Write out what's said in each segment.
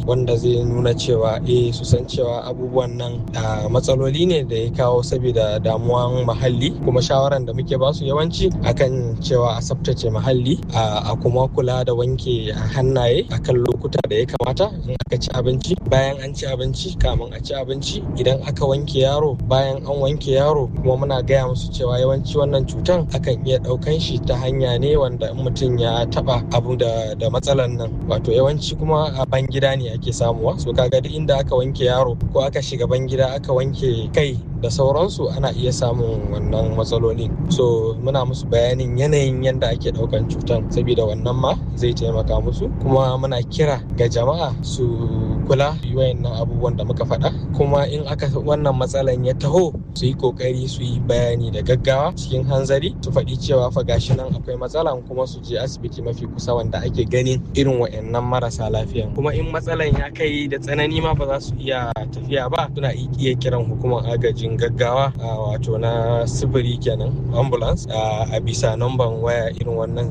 wanda zai nuna cewa eh su san cewa abubuwan nan matsaloli ne da ya kawo saboda damuwan muhalli kuma shawaran da muke basu yawanci akan cewa a tsaftace muhalli a kuma kula da wanke hannaye akan lokuta da ya kamata in aka ci abinci bayan an ci abinci kamun a ci abinci idan aka wanke yaro bayan an wanke yaro kuma muna gaya musu cewa yawanci wannan cutan akan iya ɗaukan shi ta hanya ne wanda in mutum ya taba abu da, da matsalan nan wato yawanci kuma a ban gida ne ake samuwa so kaga duk inda aka wanke yaro ko aka shiga ban gida aka wanke kai da sauransu ana iya samun wannan matsalolin so muna musu bayanin yanayin yadda ake daukan cutan saboda wannan ma zai taimaka musu kuma muna kira ga jama'a su kula wayannan abubuwan da muka faɗa kuma in aka wannan matsalan ya taho su yi kokari su yi bayani da gaggawa cikin hanzari su faɗi cewa fa gashi nan akwai matsala kuma su je asibiti mafi kusa wanda ake ganin irin wayannan marasa lafiyan kuma in matsalan ya kai da tsanani ma ba za su iya tafiya ba suna iya kiran hukumar agajin gaggawa wato na sifiri kenan ambulance a bisa namban waya irin wannan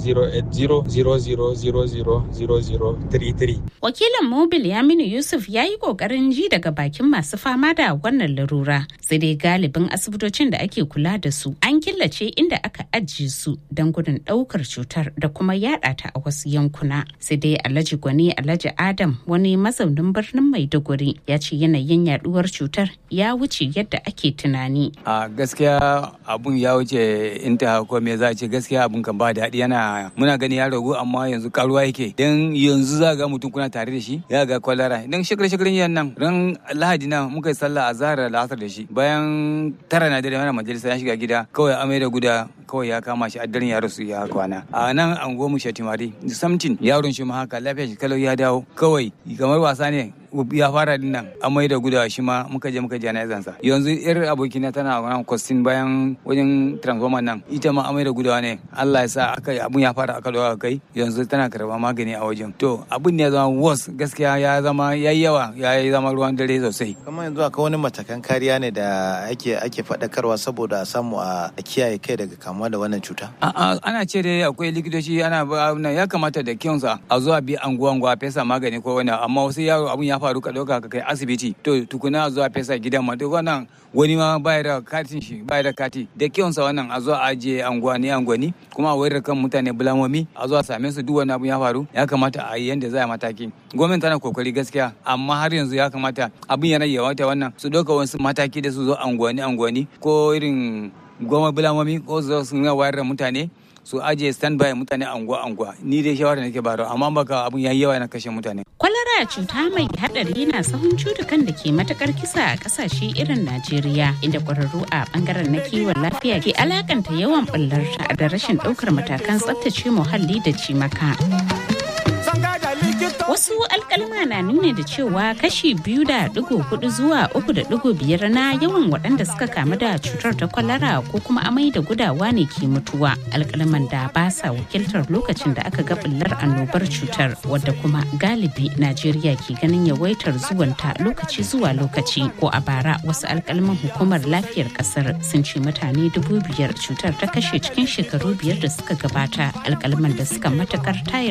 08000000033 wakilin mobil yaminu yusuf ya yi kokarin ji daga bakin masu fama da wannan larura sai dai galibin asibitocin da ake kula da su an killace inda aka ajiye su don gudun daukar cutar da kuma yada ta a wasu yankuna sai dai alhaji gwani alhaji adam wani mazaunin birnin maiduguri ya ce yanayin yaduwar cutar ya wuce yadda ake tunani. A gaskiya abun ya wuce inta ko me za ce gaskiya abun kan ba daɗi yana muna gani ya ragu amma yanzu karuwa yake dan yanzu za ga mutum kuna tare da shi ya ga kwalara dan shekara shekaran yan nan ran lahadi na muka yi sallah azhar da asar da shi bayan tara na dare mana majalisa ya shiga gida kawai amai da guda kawai ya kama shi addarin ya rasu ya kwana a nan an goma shatimari samtin yaron shi ma haka lafiya shi kalau ya dawo kawai kamar wasa ne ya fara din nan amai da gudawa shi ma muka je muka jana'izan sa yanzu yar abokina tana wannan kwastin bayan wajen transformer nan ita ma amai da gudawa ne Allah ya sa aka abun ya fara aka dawo kai yanzu tana karba magani a wajen to abun ne ya zama worse gaskiya ya zama yayi yawa ya zama ruwan dare sosai kuma yanzu akwai wani matakan kariya ne da ake ake faɗakarwa saboda a samu a kiyaye kai daga kamuwa da wannan cuta a'a ana ce dai akwai likitoci ana ya kamata da kiyansa a zuwa bi anguwa anguwa fesa magani ko wani amma wasu yaro abun ya faru ka ɗauka ka kai asibiti to tukuna zuwa fesa gidan ma to wannan wani ma baya da katin shi baya da kati da kyonsa wannan a zuwa ajiye anguwani anguwani kuma a wayar kan mutane bulamomi a zuwa same su duk wani abu ya faru ya kamata a yi yanda za a mataki gwamnati tana kokari gaskiya amma har yanzu ya kamata abin yana yawata wannan su ɗauka wasu mataki da su zo anguwani anguwani ko irin goma bulamomi ko su zo su wayar da mutane su ajiye standby mutane anguwa anguwa ni dai shawara nake baro amma baka abun yayi yawa na kashe mutane kwalara cuta mai hadari na sahun cutukan da ke matakar kisa a kasashe irin Najeriya inda kwararru a bangaren na kiwon lafiya ke alakanta yawan bullarta da rashin daukar matakan tsaftace muhalli da cimaka. Wasu alkalma na nuna da cewa kashi biyu da digo hudu zuwa uku da digo biyar na yawan waɗanda suka kamu da cutar ta kwalara ko kuma amai da gudawa ne ke mutuwa. Alkalman da ba sa wakiltar lokacin da aka ga bullar annobar cutar wadda kuma galibi Najeriya ke ganin yawaitar zuwanta lokaci zuwa lokaci ko a bara wasu alkalman hukumar lafiyar kasar sun ce mutane dubu biyar cutar ta kashe cikin shekaru biyar da suka gabata alkalman da suka matakar tayar